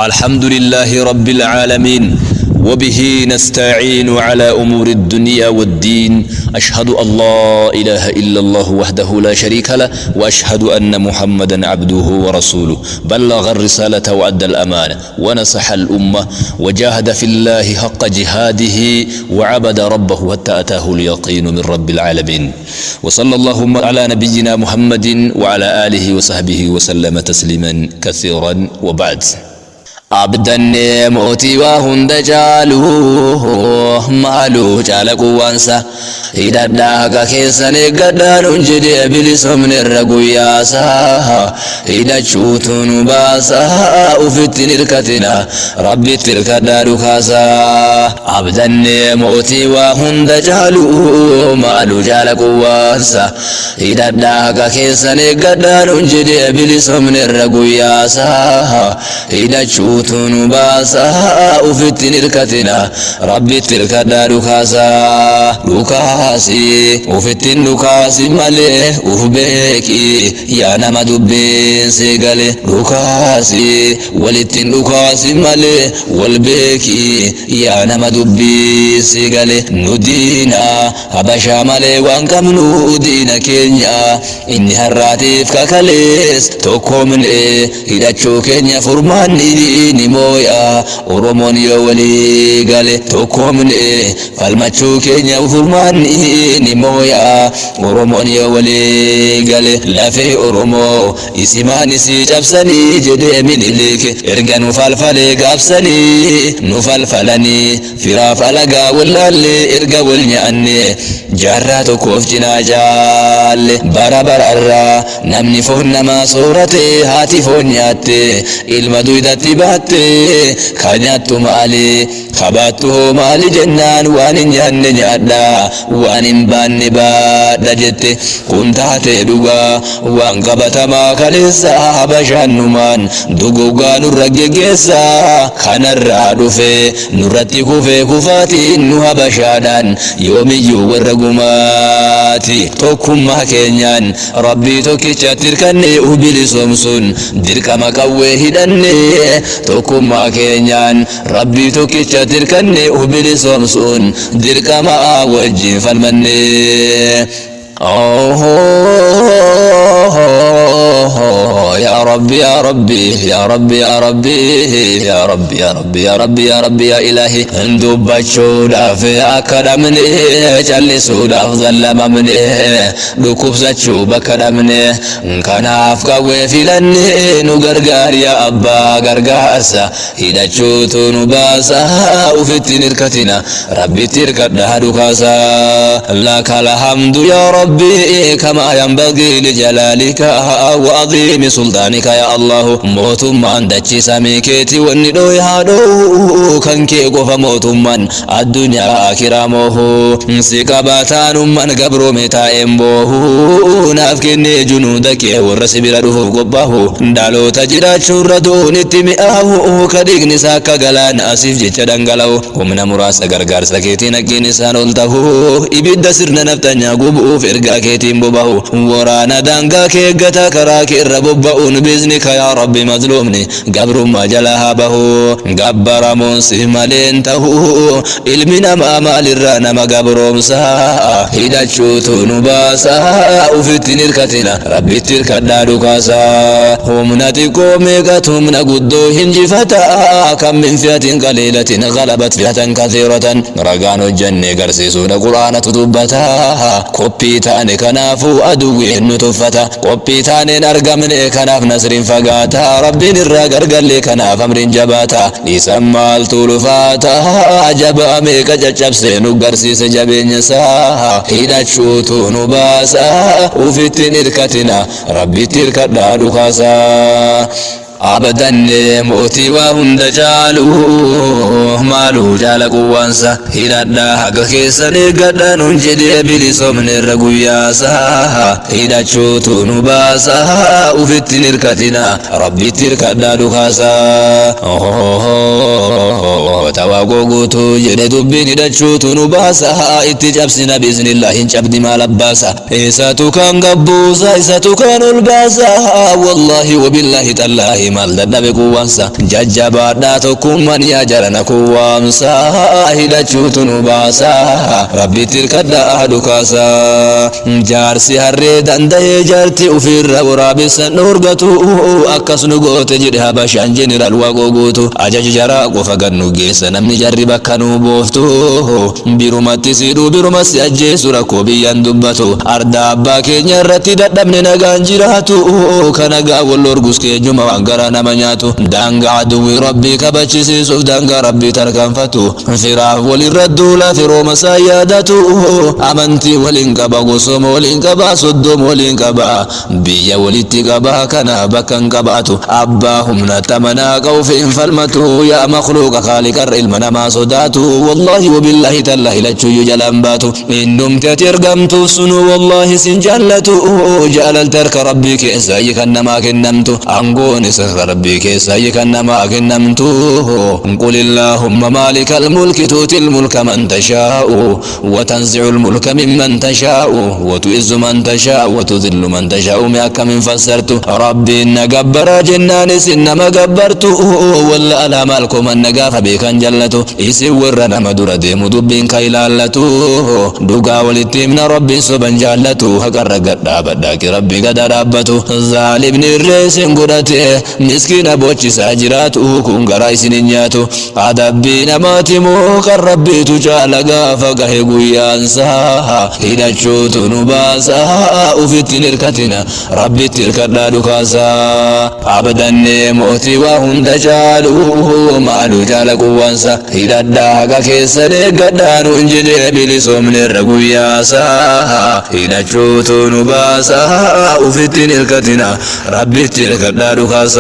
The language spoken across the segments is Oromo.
الحمد لله رب العالمين وبه نستعين على أمور الدنيا والدين أشهد أن لا إله إلا الله وحده لا شريك له وأشهد أن محمدا عبده ورسوله بلغ الرسالة وأدى الأمانة ونصح الأمة وجاهد في الله حق جهاده وعبد ربه حتى أتاه اليقين من رب العالمين وصلى اللهم على نبينا محمد وعلى آله وصحبه وسلم تسليما كثيرا وبعد abdanne mootii waa hunda caalu maaluu caala quwwaansa hidhadhaa haqa keessan eeggadhaanuun jedhee bilisomne irra guyyaasa hidhachuutu nu baasa ufittin hirkatina rabbitti hirkadhaa dhukaasa abdanne mootii waa hunda caalu maaluu caala quwwaansa hidhadhaa haqa keessan eeggadhaanuun jedhee bilisomne irra guyyaasa hidhachuu tunu baasa ufittin hirkatina rabbitti hirkadhaa dhukaasa dhukaasi ufittin dhukaasi malee uf beeki yaa nama dubbeensi gale dhukaasi walittin dhukaasi malee wal beeki yaa nama dubbeensi gale nu diina habashaa malee waan qabnu diina keenya inni harraatiif kakalees tokkoomne hidhachuu keenya furmaanni ni mooya oromoon yoo walii gale tokkoomne falmachuu keenya furmaanni ni mooya oromoon yoo walii gale lafee oromoo isimaan isii cabsanii jedhee minilike erga nu falfalee gaabsanii nu falfalanii firaaf alagaa wallaallee erga wal nyaanne jaarraa tokkoof cinaa jaalle bara bararraa namni foon namaa soorate haati foon nyaatte ilma duydatti baatte ka nyaattu maali kabaattu hoo maali jennaan waan hin nyaanne nyaadha waan hin baanne baadha jette kun taate dhugaa waan qabatamaa kaleessa habashaannumaan dugugaa nurra geggeessa kanarraa dhufe nurratti kufee kufaatiin nu habashaadhaan yoomiyyuu warra gumaati tokkummaa keenyaan rabbii tokkichatti hirkanne ubilisoomsuun dirqama qawwee hidhanne tokkummaa keenyaan rabbii tokkichatti hirkanne ubilisoomsuun dirqama wajjin falmanne. يا ربي يا ربي يا ربي يا ربي يا ربي يا ربي يا ربي يا ربي يا إلهي dubbachuudhaaf akka dhabne callisuudhaaf zallamamne dhukkubsachuu bakka dhabne kanaaf qawwee filanne nu gargaari yaa abbaa gargaarsa hidhachuutu nu baasa ufittiin hirkatina rabbitti hirkadhaa dhukaasa laka alhamdu yaa rabbi kamaa yanbagii lijalaalika wa عظيم سلطانك يا الله موتمان دچي سامي كيتي وني دو يا دو كان كي غوف موتمان الدنيا اخره موه سيقباتان من غبرو متا امبو نافكني جنودك ورس بلا دو غباه دالو تجرا شردو نتمئاه كدغني ساكا غلان اسيف جچ دنگلو ومن مراس غرغر سكيتي نكين سانولته ibidda sirna naftanyaa gubuuf ergaa keetiin bobahu waraana daangaa kee gataa karaa kee irra bobba'uun biiznika yaa rabbi mazluumni gabrummaa jala haa bahu gabbaramuun si maleen tahu ilmi namaa maalirraa nama gabroomsaa hidhachuutu nu baasaa ufittiin hirkatina rabbitti hirkadhaa dhukaasaa humna xiqqoo meeqatu humna guddoo hinjifataa kam min fi'atin qaliilatin galabat fi'atan kathiiratan ragaan hojjannee garsiisuudha quraanatu dubbataa qophii taane kanaafuu aduwwiin nu tuffata qophii taaneen argamne kanaaf nasriin fagaata rabbiin irraa gargallee kanaaf amriin jabaata dhiisan maaltu lufaata ajaba meeqa caccabsee nu garsiise jabeenya isaa hidhachuutu nu baasa ufittiin hirkatina rabbitti hirkadhaa dhukaasaa abdanne mootii waa hunda caalu maaluu jaala quwwaansa hidhadhaa haqa keessan eeggadhaa nuun jedhee bilisoomne irra guyyaasa hidhachuutu nu baasa ufittiin hirkatina rabbitti hirkadhaa dhukaasa moota waaqoo guutuu jedhe dubbiin hidhachuutu nu baasa itti cabsina biiznillaa hin cabdi maal abbaasa isatu kan gabbuusa isatu kan ol baasa wallaahi wabillaahi tallaahi maal dadhabe quwwaansa jajjabaadhaa tokkummaan yaa jarana kuwwaamsa hidhachuutu nu baasa rabbitti hirkadhaa dhukaasa jaarsi harree danda'ee jaarti ofirra waraabessan dhoorgatu akkas nu goote jedhe habashaan jeneraal waaqoo guutu ajaja jaraa qofa gannu geessa namni jarri bakka nu booftu birumatti siidhuu biruma si ajjeesu rakkoo biyyaan dubbatu arda abbaa keenya irratti dadhabne nagaan jiraatu kanagaa wal orgus keenyuma waan garaa nama nyaatu daangaa aduwwii rabbii kabachisiisuuf daangaa rabbii tarkaanfatu firaaf walirra duula firooma isaa yaadatu amantii waliin qaba gosooma waliin qaba soddoma waliin qaba biyya walitti qaba kana bakka hin qabaatu abbaa humna tamanaa qabu hin falmatu yaa makluuqa kaaliqarra ilma namaa sodaatu wallaahi wabillaahi tallaahi lachuyyuu jalaan baatu innumti ati ergamtuuf sunu wallaahi sin jaallatu jaalalti harka rabbii keessa ayyi kan namaa kennamtu aangoon isa harka rabbii keessa ayyi kan namaa kennamtu qul illaahumma maalika almulki tuuti الملك من تشاء وتنزع الملك ممن تشاء وتعز من تشاء وتذل من تشاء مياك من فسرت ربي إن جبر جنان سنما جبرت ولا ألا مالكم أن نقاف بك جلت يسور نما در ديم دبين كيلالتو دوغا ولتمن ربي سبن جالتو هكر قد بدك ربي قد ربتو ظالم الرئيس قدته مسكين بوچي ساجراتو كون غرايس نياتو أدبين ماتمو kan rabbiitu jaala gaafa gahe guyyaansaa hidhachuutu nu baasaa ufittiin hirkatina rabbitti hirkadhaa dhukaasaa abdannee mootii waa hunda caalu maalu jaala quwwaansa hidhadhaa haga keessan eeggadhaa nuun jedhee bilisoomneerra guyyaasaa hidhachuutu nu baasaa ufittiin hirkatina rabbitti hirkadhaa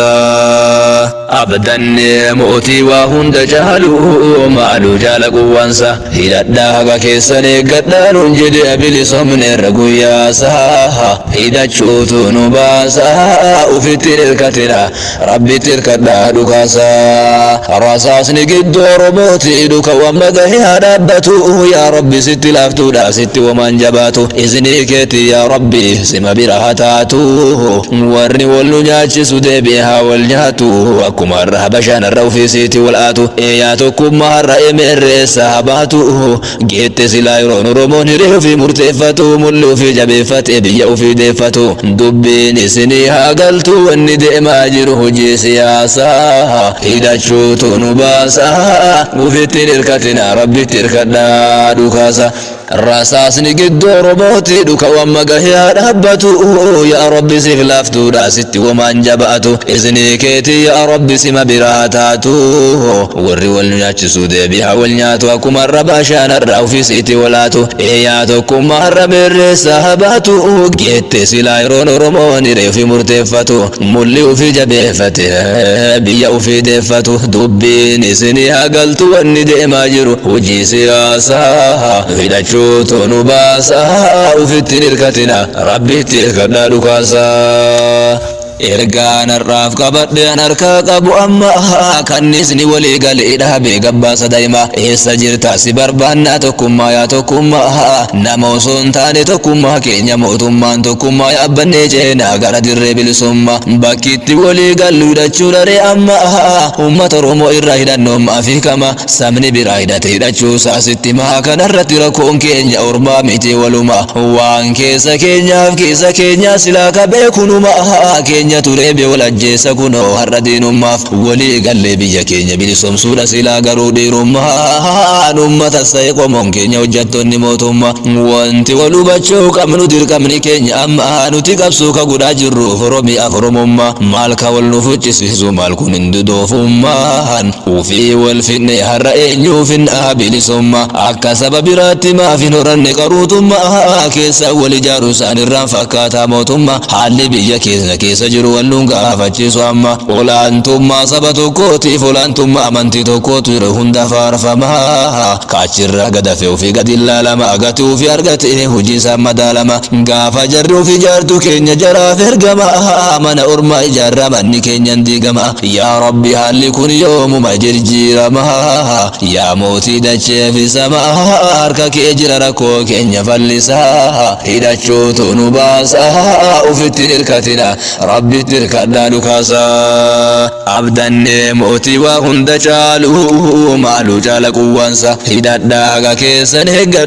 dhukaasaa abdannee mootii waa hunda caalu maalu jaala quwwaansa hidhadhaa haga keessan eeggadhaa nuun jedhe bilisoomneerra guyyaasaa hidhachuutu nu baasaa ufittiin hirkatina rabbitti hirkadhaa dhukaasaa rasaasni gidduu oromooti dhuka wamma gahee dhaabbatu yaa rabbi sitti laaftuudha sitti wamaan jabaatu isinii keeti yaa rabbi sima bira haa taatu warri wal nu nyaachisu deebi'e haa wal nyaatu akkuma har'a habashaan har'a ofiisiiti wal aatu yaa tokkummaa har'a emeerreessa habaatu geette silaa yeroon oromoon hiree ofii murteeffatu mulli ofii jabeeffate biyya ofii deeffatu dubbiin isinii haa galtu wanni deemaa jiru hojii siyaasaa hidhachuutu nu baasaa ufittiin hirkatina rabbitti hirkadhaa dhukaasa rasaasni gidduu oromooti dhuka wamma gahee dhaabbatu yaa rabbi siif laaftuudha sitti wamaan jabaatu isinii keeti yaa rabbi sima biraa taatu warri wal nyaachisuu deebi'a wal nyaatu akkuma har'a baashaan har'a ofiisiitti walaatu yaa tokkummaa har'a beerreessa habaatu geette silaa yeroon oromoon hiree ofii murteeffatu mulli ofii jabeeffate biyya ofii deeffatu dubbiin isinii haa galtu wanni deemaa jiru hojii siyaasaa hidhachuu chuutu nu baasaa ufittiin hirkatina rabbitti hirkadhaa dhukaasaa ergaan har'aaf qabadheen harkaa qabu amma kannisni walii galee dhaabee gabbaasa daa'ima eessa jirta si barbaannaa tokkummaa yaa tokkummaa nama osoo hin taane tokkummaa keenya mootummaan tokkummaa yaabbannee ceenaa gara dirree bilisummaa bakkitti walii gallu hidhachuu daree amma uummata oromoo irraa hidhannoommaa fi kama sabni biraa hidhate hidhachuu saasitti maa kanarratti rakkoon keenya ormaa miti waluma waan keessa keenyaaf keessa keenyaa silaa qabee kunuma keenya keenya turee bee wal ajjeessa kunoo har'a diinummaaf walii gallee biyya keenya bilisoomsuudha silaa garuu dhiirummaan uummata sa'e qomoon keenya hojjettoonni mootummaa wanti wal hubachuu qabnu dirqamni keenya amma nuti qabsuu ka godhaa jirruuf oromiyaaf oromummaa maal ka wal nu fuchisiisu maal kun hin dudoofummaan ufii wal finne har'a eenyuuf hin bilisummaa akka saba biraatti maaf hin horanne qaruutummaa keessa wal ijaaru isaan irraan fakkaataa mootummaa haalli biyya keessa keessa jiru jiru walluun gaafachiisu amma olaantummaa saba tokkootiif olaantummaa amantii tokkootu jiru hunda faarfamaa kaachirra gadafe ofii gadi ilaalama agati ofii argate hojii isaa madaalama gaafa jarri ofii jaartu keenya jaraaf ergama mana ormaa ijaarra manni keenyan diigama yaa rabbi haalli kun yoomuma jirjiirama yaa mootii dachee fi samaa harka kee jira rakkoo keenya fallisaa hidhachuutu nu baasaa ufitti hirkatina rabbitti hirkadhaa dhukaasaa abdannee mootii waa hunda caalu maaluu caala quwwansa hidhadhaa haga keessan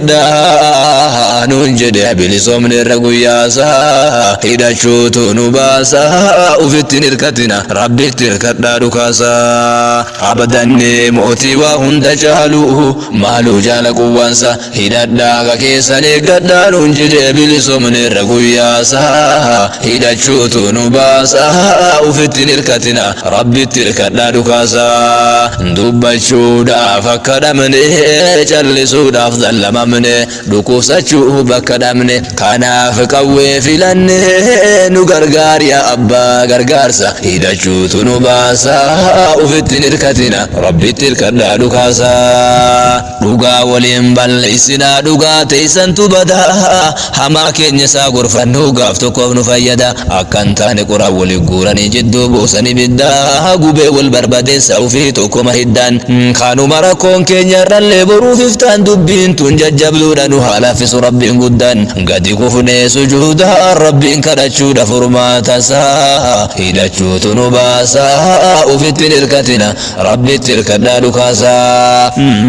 eeggadhaa nuun jedhe bilisoomne irra guyyaasaa hidhachuutu nu baasaa ufitti hirkatina rabbitti hirkadhaa dhukaasaa abdannee mootii waa hunda caalu maaluu caala quwwansa hidhadhaa haga keessan eeggadhaa nuun jedhe bilisoomne irra guyyaasaa hidhachuutu nu baasaa ufitti hirkatina rabbitti hirkadhaa dhukaasaa dubbachuudhaaf akka dhabne callisuudhaaf dallamamne dhukkubsachuu bakka dhabne kanaaf qawwee filanne nu gargaari yaa abbaa gargaarsa hidhachuutu nu baasaa ufitti hirkatina rabbitti hirkadhaa dhukaasaa dhugaa waliin balleessinaa dhugaa teessantu badaa hamaa keenya isaa gorfannuu gaaf tokkoof nu fayyada akka hin taane qura walii guuranii jidduu buusanii biddaa gubee wal barbadeessa ufii tokkoma hiddaan kanuma rakkoon keenya irrallee boruuf iftaan dubbiin tun jajjabduudha nu haalaffisu rabbiin guddaan gadi kufnee sujuudaan rabbiin kadhachuudha furmaatasaa hidhachuutu nu baasaa ufitti hirkatina rabbitti hirkadhaa dhukaasaa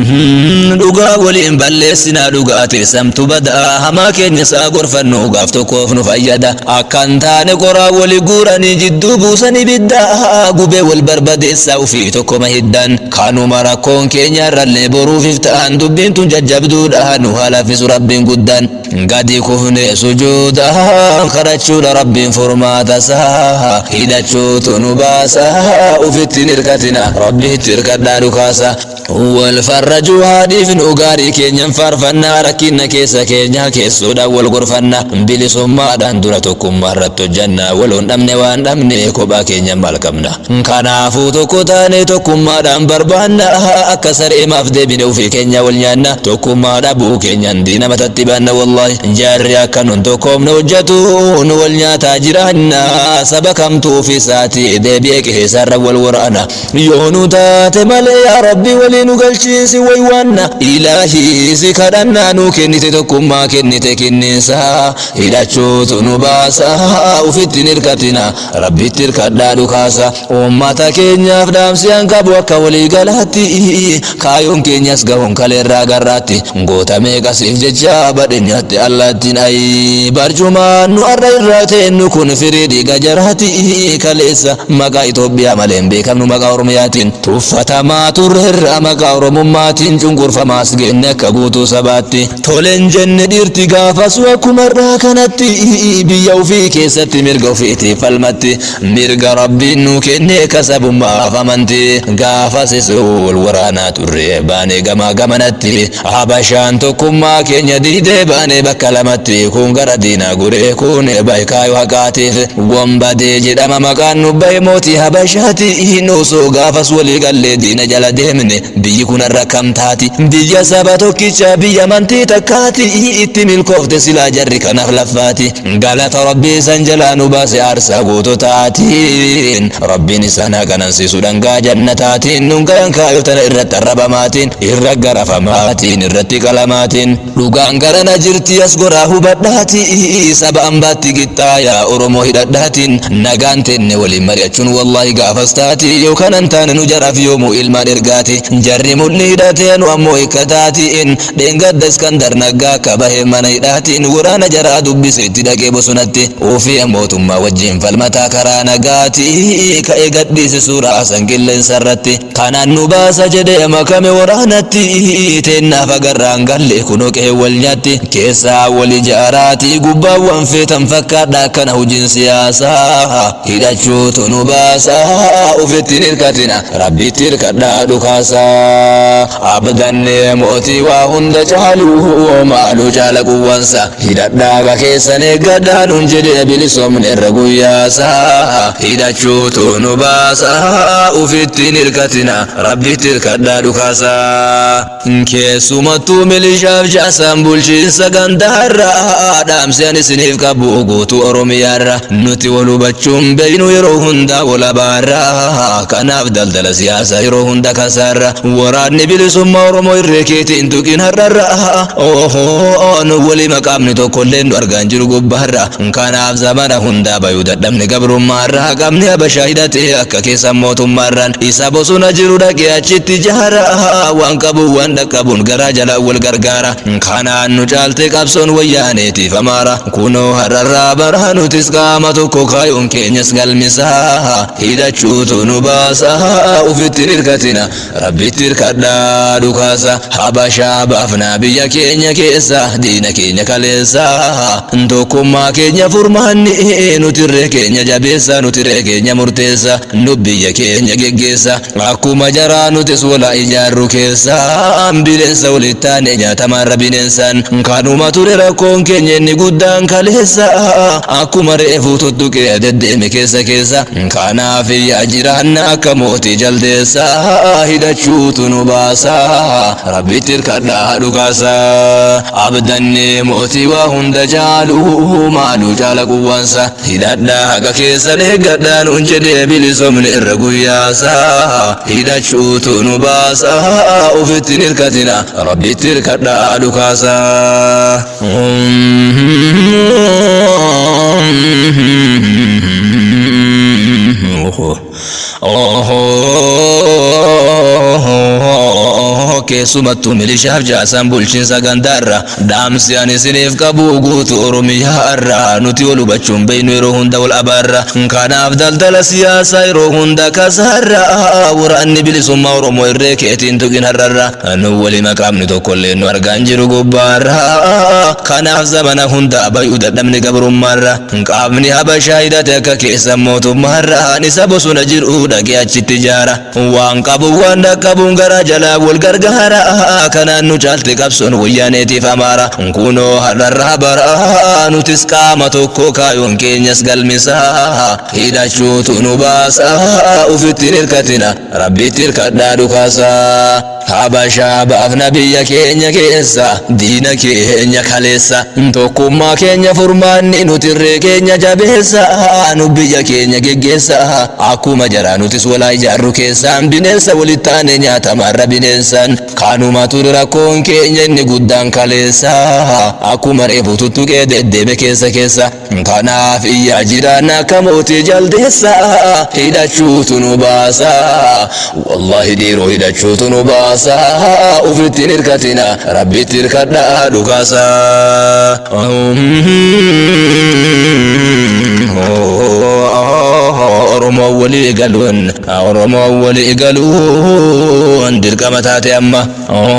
dhugaa waliin balleessinaa dhugaa teessamtu badaa hamaa keenya isaa gorfannu gaaf tokkoof nu fayyada akka hin taane qoraa wali guuranii jidduu buusanii biddaa gubee wal barbadeessaa ufii tokkoma hiddaan kanuma rakkoon keenya irrallee boruuf iftaan dubbiin tun jajjabduudha nu haalaffisu rabbiin guddaan gadi kufne sujuudaan kadhachuudha rabbiin furmaatasaa hidhachuutu nu baasaa ufitti hirkatina rabbitti hirkadhaa dhukaasa wal farrajuu haadhiif nu gaarii keenyan faarfannaa rakkina keessa keenya keessuudhaan wal gorfannaa bilisummaadhaan dura tokkummaa irratti hojjannaa waloon dhabne waan dhabne kophaa keenya maal qabna kanaafuu tokko taane tokkummaadhaan barbaanna akka sareemaaf deebine ufii keenya wal nyaanna tokkummaa dhabuu keenyan diina matatti baanna wallahi jaarri akka nun tokkoomne hojjetu nu wal nyaataa jiraanna saba kamtuu fi isaati deebi'ee qeessarra wal waraana yoo nu taate malee yaa rabbi walii nu galchiisi waywaanna ilaahii si kadhannaa nu kennite tokkummaa kennite kenniinsa hidhachuutu nu baasa ufitti hirkatina rabbitti hirkadhaa dhukaasa uummata keenyaaf dhaamsiyaan qabu akka walii galaatti kaayoon keenyas gahuun kaleerraa garraatti gootamee qasiif jecha badhenyatti allaattiin ayi barcumaan nu arra irraa teennu kun firii dhiiga jaraati kaleessa maqaa Itoophiyaa malee hin beekamnu maqaa Oromiyaatiin tuffatamaa turre irraa maqaa Oromummaatiin cunqurfamaas geenne akka guutuu sabaatti toleen jenne dhiirti gaafasu akkuma irraa kanatti biyya ofii keessatti mirga ofiitiif falmatti mirga rabbiin nu kenne kasabummaaf amanti gaafasis wal waraanaa turre baanee gamaa gamanatti habashaan tokkummaa keenya diidee baanee bakka lamatti kun gara diinaa guree kun baay'ikaayoo haqaatiif gombadee jedhama maqaan nu bahe mootii habashaati nuusoo gaafas walii gallee diina jala deemne biyyi kun irra kam taati biyya saba tokkicha biyya amantii takkaati itti milkoofte silaa jarri kanaaf laffaati galata rabbii san jalaa nu baase aarsaa guutotaatiin rabbiin isaan haqanansiisu dhangaa jannataatiin nun gayan kaayotana irratti arrabamaatiin irra garafamaatiin irratti qalamaatiin dhugaan garana jirti as goraa hubadhaati saba ambaatti qixxaayaa oromoo hidhadhaatiin nagaan tenne waliin mari'achuun wallaahi gaafas taati yookaan an taane nu jaraaf yoomuu ilmaan ergaati jarri mulli hidhatee nu ammoo hikkataatiin dheengadda iskandar naggaa akka bahee mana hidhaatiin waraana jaraa dubbise itti dhaqee bosonatti ofii mootummaa wajjin falmataa karaa nagaati ka'ee gadhiise suuraa asan qilleensa irratti kanaan nu baasa jedhee makame waraanatti teennaaf agarraan galle kunoo qe'ee wal nyaatti keessaa wal ijaaraati gubbaawwan feetan fakkaadha akkana hojiin siyaasaa hidhachuutu nu baasa ofitti hirkatina rabbitti hirkadhaa dhukaasaa abdanne mootii waa hunda caalu maaluu caala quwwansa hidhadhaaga keessan eeggadhaa nun jedhe bilisoomne irra guyyaasa hidhachuutu nu baasa ufittiin hirkatina rabbitti hirkadhaa dhukaasa keessumattuu milishaaf jaasaan bulchiinsa gandaarra dhaamseen isiniif qabu guutuu oromiyaarra nuti wal hubachuun beeynu yeroo hundaa walabaarra kanaaf daldala siyaasa yeroo hunda kasaarra waraanni bilisummaa oromoo irree keetiin tuqin har'arra ohoo nu walii maqaamni tokkollee nu argaan jiru gubbaarra kanaaf zamana hundaa bayuu dadhabne gabrummaarra qabni habashaa hidhatee akka keessan mootummaarraan isa bosona jiru dhaqee achitti jaara waan qabu waan dhaqqabuun garaa jala wal gargaara kanaan nu caalte qabsoon wayyaaneetiif amaara kunoo har'arraa bara nutis qaama tokko kaayuun keenyas galmisaa hidhachuutu nu baasa ufittiin hirkatina rabbitti hirkadhaa dhukaasa habashaa baafnaa biyya keenya keessa diina keenya kaleessa tokkummaa keenya furmaanni nutirree keenya jabeessa nutirree keenya murteessa nu biyya keenya geggeessa akkuma jaraa nutis wala ijaarru keessa bineensa walittaane nyaatamarra bineensaan kanuma ture rakkoon keenya inni guddaan kaleessa akkuma reefuu tuttuqee deddeeme keessa keessa kanaaf yaa jiraanna akka mootii jaldeessa hidhachuutu nu baasa rabbitti hirkadhaa dhukaasa abdanne mootii waa hunda caalu maaluu caala quwwansa hidhadhaa haga keessan eeggadhaa nuun jedhee bilisoomne irra guyyaasa hidhachuutu nu baasa ufittiin hirkatina rabbitti hirkadhaa dhukaasa keessumattuu milishaaf jaasaan bulchiinsa gandaarra dhaamsi ani isiniif qabu guutu oromiyaarra nuti wal hubachuun beeynu yeroo hunda wal abaarra kanaaf daldala siyaasaa yeroo hunda kasaarra waraanni bilisummaa oromoo irree keetiin tuqin har'arra nu wali maqaamni tokkollee nu argaan jiru gubbaarra kanaaf zamana hunda bayuu dadhabni gabrummaarra qaamni habashaa hidhate akka keessan mootummaarra isa bosona jiru dhaqee achitti jaara waan qabu waan dhaqqabuun garaa jalaa wal gargaara kanaan nu caalte qabsoon wayyaaneetiif amaara kunoo har'arraa bara nutis qaama tokko kaayuun keenyas galmisaa hidhachuutu nu baasa ufittiin hirkatina rabbitti hirkadhaa dhukaasa habashaa baafna biyya keenya keessa diina keenya kaleessa tokkummaa keenya furmaanni nutirree keenya jabeessa nu biyya keenya geggeessa akkuma jaraa nutis walaa ijaarru keessaan bineensa walittaane nyaatamarra bineensaan kanuma ture rakkoon keenya inni guddaan kaleessa akkuma reefu tuttuqee deddeeme keessa keessa kanaaf iyyaa jiraan akka mootii jaldeessa hidhachuutu nu baasa wallahi dhiiroo hidhachuutu nu baasa ufittiin hirkatina rabbitti hirkadhaa dhukaasa oromoo walii galuun oromoo walii galuun dirqama taate amma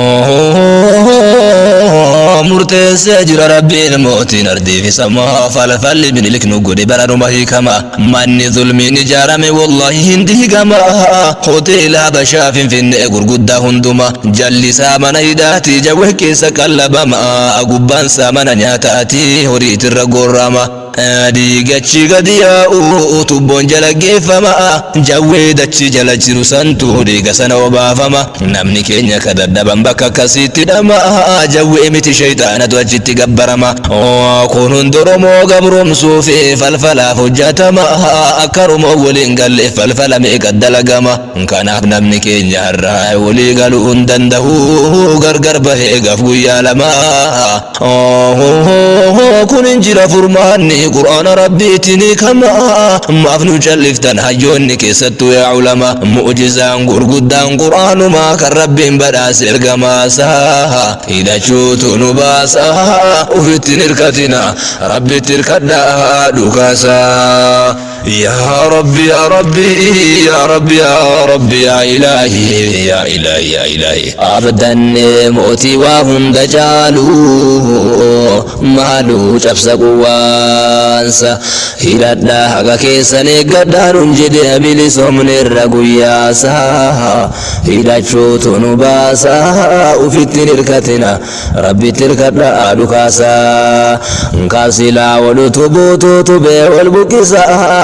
murteessee jira rabbiin mootiin ardiifi samaa falfalli minilik nu godhe baranuma hiikama manni zulmiin ijaarame wallahi hin diigama hoteela habashaa finfinnee gurguddaa hunduma jallisaa mana hidhaati jawwee keessa qallabama gubbaansaa mana nyaataati horiitirra gorrama diigachi gadi yaa'u tubboon jala geeffama jawwee dachi jala jiru santu dhiiga sana obaafama namni keenya ka dadhaban bakka akkasiitti dhama jawwee miti shayxaanatu achitti gabbarama kun hundi oromoo gabromsuu fi falfalaaf hojjatama akka oromoo waliin galle falfala meeqa dalagama kanaaf namni keenya har'aa walii galuu hin danda'u gargar bahee gaaf guyyaa lama kun hin jira furmaanni qur'aana rabbiitiin kama maaf nu calliftan hayyoonni keessattuu yaa ulama mu'jizaan gurguddaan qur'aanumaa kan rabbiin badhaase ergamaasaa hidhachuutu nu baasa ufittiin hirkatina rabbitti hirkadhaa dhukaasaa يا ربي يا ربي يا ربي يا ربي يا إلهي يا إلهي يا إلهي أبدا موتي وهم دجالو مالو شبس قوانسا هيرادنا حقا كيساني قدارون جدي بلسوم نرقو ياسا هيرادشو تنباسا وفت نركتنا ربي تركتنا أدوكاسا كاسلا ولتبوتو تبي والبكسا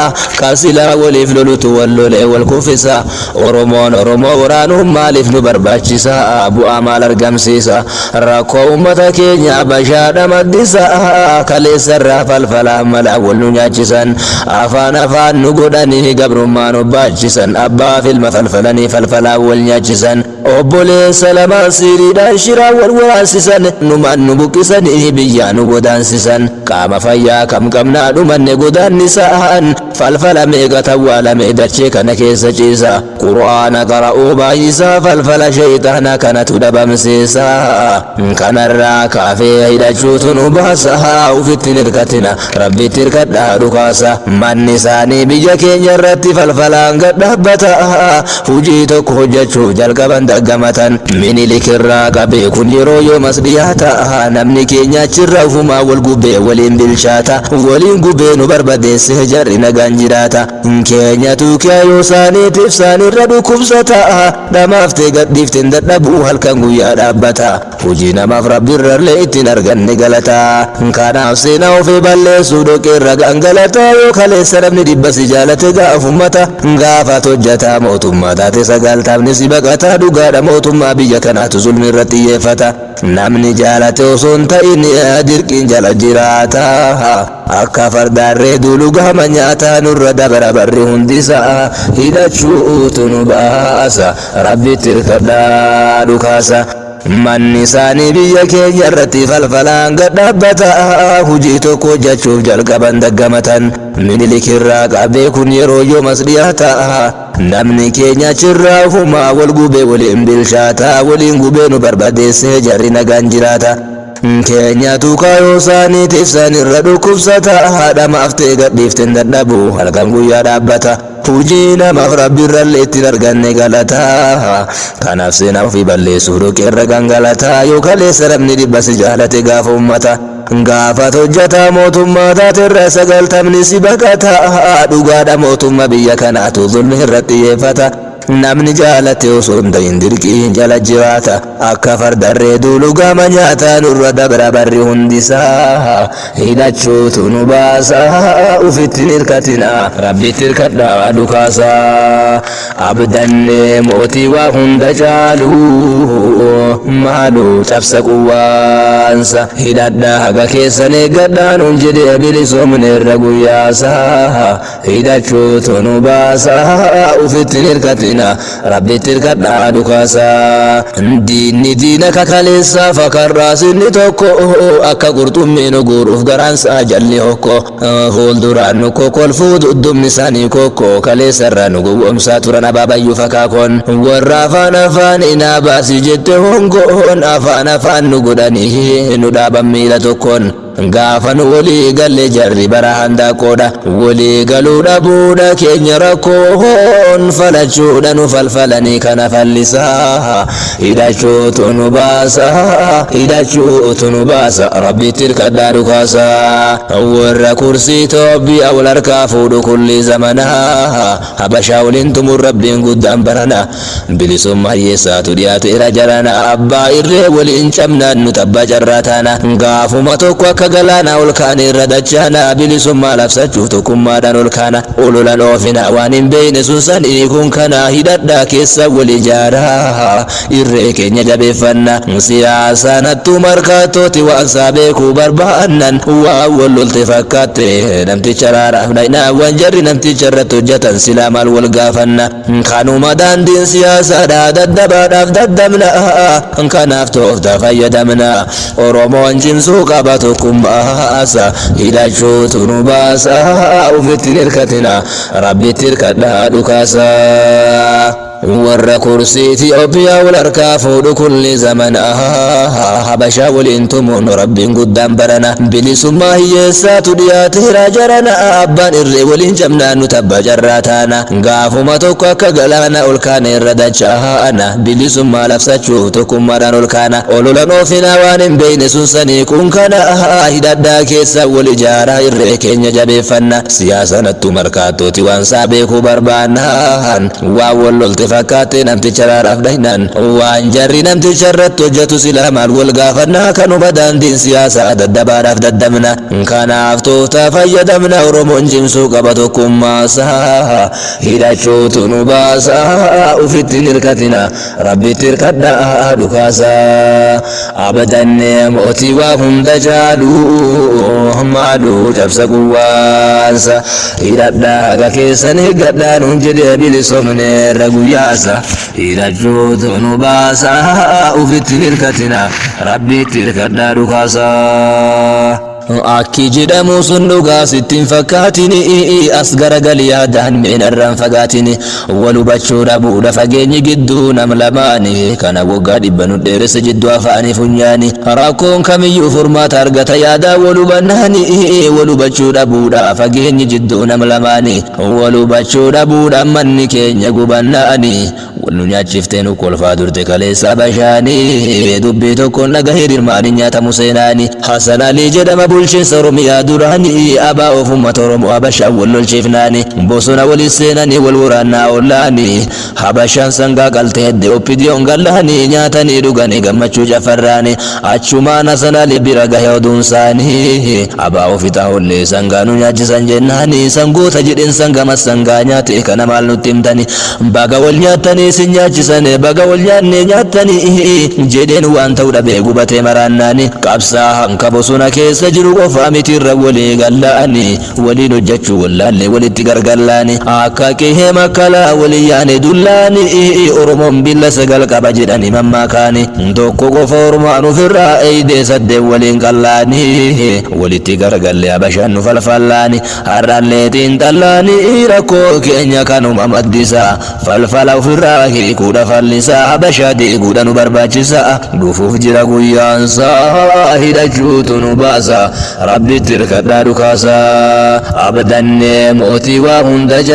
كاسلا وليف لولتو واللولي والكفسا oromoon oromoo waraanuun maaliif nu barbaachisa bu'aa maal argamsiisa rakkoo ummata keenya bashaadha maddisa kaleessarraa falfalaa mala wal nu nyaachisan afaan afaan nu godhanii gabrummaa nu baachisan abbaaf ilma falfalanii falfalaa wal nyaachisan obboleessa lamaan siriidhaan shiraa wal waraansisan numaan nu buqqisanii biyyaa nu godaansisan qaama fayyaa kam qabnaa dhumanne godaannisaan falfala meeqa tawwaalame dachee kana keessa ciisa qur'aana qara'uu baay'isaa falfala shayxaana kanatu dhabamsiisa kanarraa kaafee hidhachuutu nu baasa ufitti hirkatina rabbitti hirkadhaa dhukaasa manni isaanii biyya keenya irratti falfalaan gadhaabbata hujii tokko hojjechuuf jalqaban daggamatan minilikirraa qabee kun yeroo yoomas dhiyaata namni keenya achirra ufumaa wal gubee waliin bilchaata waliin gubee nu barbadeesse jarri nagaan jiraata keenyatu kiyaayoo isaaniitiif isaanirra dhukkubsata namaaftee gadhiifteen dadhabuu halkan guyyaa dhaabbata hojii namaaf rabbiirrallee ittiin arganne galata kanaaf seenaa ofii balleessuu dhoqeerra gangalata yoo kaleessa namni dhibba si jaalate gaafummata gaafat hojjataa mootummaa taate sagaaltaafni si baqata dhugaadha mootummaa biyya kanaatu zulmi irratti xiyyeeffata namni jaalate osoo hin ta'in dirqiin jala jiraata akka fardaarree duulu gama nyaataa nurra dabara barri hundisaa hidhachuutu nu baasa rabbitti hirkadhaa dhukaasa manni isaanii biyya keenya irratti falfalaan gadhaabbata hujii tokko hojjechuuf jalqaban daggamatan minilikirraa qabee kun yeroo yoomas dhiyaata namni keenya achirraa ufumaa wal gubee waliin bilchaata waliin gubee nu barbadeessee jarri nagaan jiraata keenyatu kaayoo isaaniitiif sanirra dhukkubsata haadha maaftee gadhiifteen dadhabu halkan guyyaa dhaabbata hujii namaaf rabbiirrallee ittiin arganne galataa kanaaf seenaa ofii balleessuu dhoqeerra gangalataa yoo kaleessa namni dhibba si jaalate gaafa ummata gaafat hojjataa mootummaa taaterra sagaltamni si baqata dhugaadha mootummaa biyya kanaatu zulmi irratti xiyyeeffata namni jaalate osoo hin ta'in dirqiin jala jiraata akka fardarree duulu gama nyaataa nurra dabra barri hundisaa hidhachuutu nu baasa ufittiin hirkatina rabbitti hirkadhaa dhukaasaa abdanne mootii waa hunda caalu maalu cabsa quwwaansa hidhadhaa haga keessan eeggadhaan hun jedhee bilisoomne irra guyyaasaa hidhachuutu nu baasa ufittiin hirkatina rabbitti hirkadhaa dhukaasaa diinni diina kakaleessaa fakarraa sinni tokko akka qurxummiin guuruuf garaansaa jalli hokko fuulduraan nu kokolfuu duddumni isaanii kokko kaleessarraa nu gowwoomsaa turan abaabayyuu fakaakoon warra afaan afaan inaa baasii jette hongoon afaan afaan nu godhanii nu dhaaban miila tokkoon gaafa nu walii galle jarri bara handaaqoodha walii galuu dhabuudha keenya rakkoon falachuudha nu falfalanii kana fallisaa hidhachuutu nu baasa hidhachuutu nu baasa rabbitti hirkadhaa dhukaasaa warra kursii toobbi'a wal harkaa fuudhu kulli zamanaa habashaa waliin tumuun rabbiin guddaan barana bilisummaa hiyyeessaatu dhiyaateera jarana abbaa irree waliin cabnaan nu tabbaa carraa taana gaafuma tokko akka galaanaa ol kaane irra dachaana bilisummaa labsachuuf tokkummaadhaan ol kaana ololan oofina waan hin beeyne sun sanii kun kana hidhadhaa keessa wal ijaaraa irree keenya jabeeffanna siyaasaan hattuu markaattooti waan isaa beekuu barbaannan waan wal lolte fakkaatte namticha raaraaf dhaynaawwan jarri namticha irratti hojjetan silaa maal wal gaafanna kanuma daandiin siyaasaadhaa daddabaadhaaf daddabna kanaaf tooftaa fayyadamna oromoon cimsuu qaba tokkummaasa hidhachuutu nu baasa ufittiin hirkatina rabbitti hirkadhaa dhukaasaa warra kursii Itiyoophiyaa wal harkaa fuudhu kulli zaman habashaa waliin tumuun rabbiin guddaan barana bilisummaa hiyyeessaatu dhiyaateera jarana abbaan irree waliin cabnaan nu tabba carraa taana gaafuma tokko akka galaana ol kaana irra dacha'ana bilisummaa labsachuuf tokkummaadhaan ol kaana ololan oofinaa waan hin beeyne sun sanii kun kana hidhadhaa keessa wal ijaaraa irree keenya jabeeffanna siyaasanattu markaattooti waan saa beekuu barbaannaan waan wal lolte fakkaattee namticha raadhaaf dhahinan waan jarri namticha irratti hojjetu silaa maal wal gaafannaa kanuma daandiin siyaasaa daddabaadhaaf daddabna kanaaf tooftaa fayyadamna oromoon cimsuu qaba tokkummaasaa hidhachuutu nu baasaa ufitti hirkatina rabbitti hirkadhaa dhukaasaa abadannee mootii waa hunda jaalu maaluu cabsa quwwaansa hidhadhaa haga keessan eeggadhaa nuun jedhee bilisoomneerra guyyaasa hidhachuutu nu baasaa ufitti hirkatina rabbitti hirkadhaa dhukaasaa. Akki jedhamu sun dhugaa sittiin fakkaatini as garagali yaadaan miinarraan fagaatini wal hubachuu dhabuudha fageenyi gidduu nam lamaani kana waggaa dhibba nu dheeressa jidduu afaanii funyaani rakkoon kamiyyuu furmaata argata yaadaa wal hubannaani wal hubachuu dhabuudha fageenyi jidduu nam lamaani wal hubachuu dhabuudha manni keenya gubannaani wal nu nyaachiftee nu kolfaa durte kaleessa bashaanii dubbii tokkoon dhagahee dirmaanii nyaatamu seenaani Hasan Alii jedhama bulchiinsa Oromiyaa duraanii abaa of uummata Oromoo Habashaan wal lolchiifnaani bosona walis seenanii wal waraannaa ollaani Habashaan sangaa qaltee hedde oppidiyoon gallaani nyaatanii dhuganii gammachuu cafarraani achumaan Hasan Alii bira gahee oduun isaanii abaa ofitaa ollee sangaa nu nyaachisan jennaani sangoota jedheen sangama sangaa nyaate kana maal nutti himtani baga wal nyaattanii isin nyaachisan baga wal nyaanne nyaattanii jedheen waan ta'u dhabee gubatee maraannaani qabsaa hanka bosona keessa jiru qofa mitiirra walii galla'ani waliin hojjechuu wallaallee walitti gargallaani akka qihee makkalaa walii yaane dullaani oromoon billa sagal qaba jedhani mammaakaani tokko qofa oromaan ofirraa eeydee saddeen waliin qallaani walitti gargalle habashaan nu falfallaani har'allee xiinxallaani rakkoo keenya kanuma maddisaa falfala ofirraa hiikuudha fallisaa habashaa deeguudha nu barbaachisa dhufuuf jira guyyaansaa hidhachuutu nu baasa rabbitti hirkadhaa dhukaasaa abdannee mootii waa hunda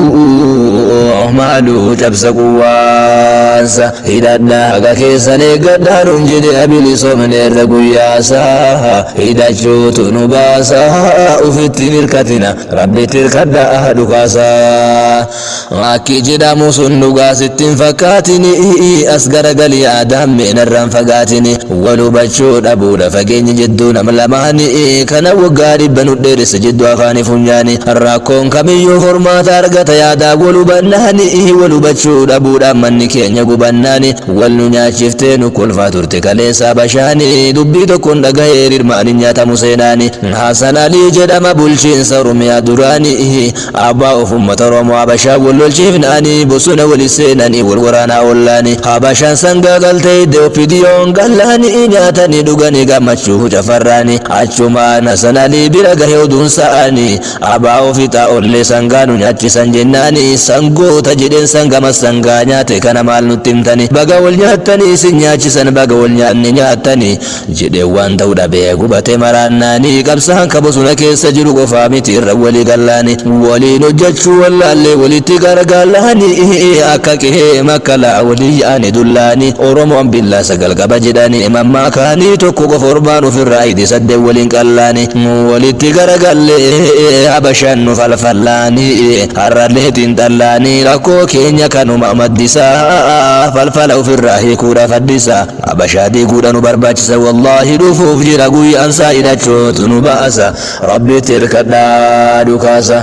jaaluu maaluu cabsa quwwaansa hidhadhaa haga keessan eeggadhaa nuun jedhe bilisoomneerra guyyaasaa hidhachuutu nu baasaa ufitti hirkatina rabbitti hirkadhaa dhukaasaa akki jedhamu sun dhugaa sittiin fakkaatini as garagalii aadaan meenarraan fagaatini wal hubachuu dhabuudha fageenyi jidduu nam lamaani kana waggaa dhibba nu dheeressa jidduu afaanii funyaani rakkoon kamiyyuu furmaata argata yaadaa wal hubannaani wal hubachuu dhabuudha manni keenya gubannaani wal nu nyaachiftee nu kolfaa turte kaleessa bashaani dubbii tokkoon dhagahee hirmaanii nyaatamu seenaani Hasan Alii jedhama bulchiinsa Oromiyaa duraani abbaa of uummata Oromoo Habashaa wal lolchiifnaani bosona walis seenanii wal waraanaa ollaani Habashaan sangaa galtee iddoo oppidiyoon gallaani nyaatanii dhuganii gammachuu cafarraani achumaan Hasan Alii bira gahee oduun sa'ani abbaa ofitaa ollee sangaa nu nyaachisan jennaani sangoota jedheen sangama sangaa nyaate kana maal nutti himtani baga wal nyaattanii isin nyaachisan baga wal nyaanne nyaattanii jedhee waan ta'u dhabee gubatee maraannaani qabsaan ka bosona keessa jiru qofaa miti irra walii gallaani waliin hojjechuu wallaallee walitti gargaalaani akka qihee makkalaa walii yaane dullaani oromoon billaa sagal qaba jedhani mammaakaanii tokko qofa ormaan ofirraa hidhi saddeen waliin qallaani walitti garagallee habashaan nu falfallaani har'allee xiinxallaani rakkoo keenya kanuma maddisaa falfala ofirraa hiikuudha faddisa habashaa diiguudha nu barbaachisa wallaahi dhufuuf jira guyyaan isaa hidhachuutu nu baasa rabbitti hirkadhaa dhukaasa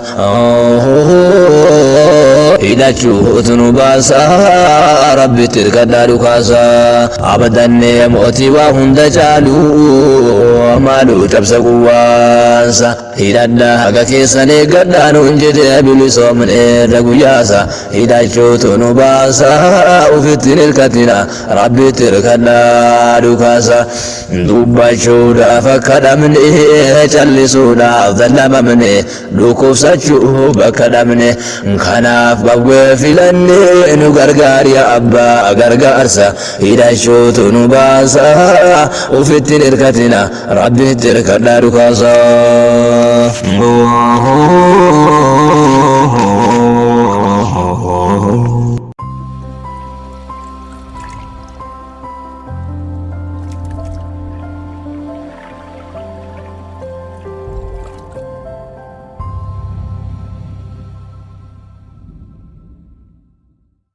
hidhachuutu nu baasa rabbitti hirkadhaa dhukaasa abdannee mootii waa hunda caalu maaluu cabsa quwwaansa hidhadhaa haga keessan eeggadhaa nuun jedhe bilisoomneerra guyyaasa hidhachuutu nu baasa ufitti hirkatina rabbitti hirkadhaa dhukaasa dubbachuudhaaf akka dhabne callisuudhaaf dallamamne dhukkubsachuu bakka dhabne kanaaf babwee filannee nu gargaar yaa abbaa gargaarsa hidhachuutu nu baasa ufittiin hirkatina rabbitti hirkadhaa dhukaasaa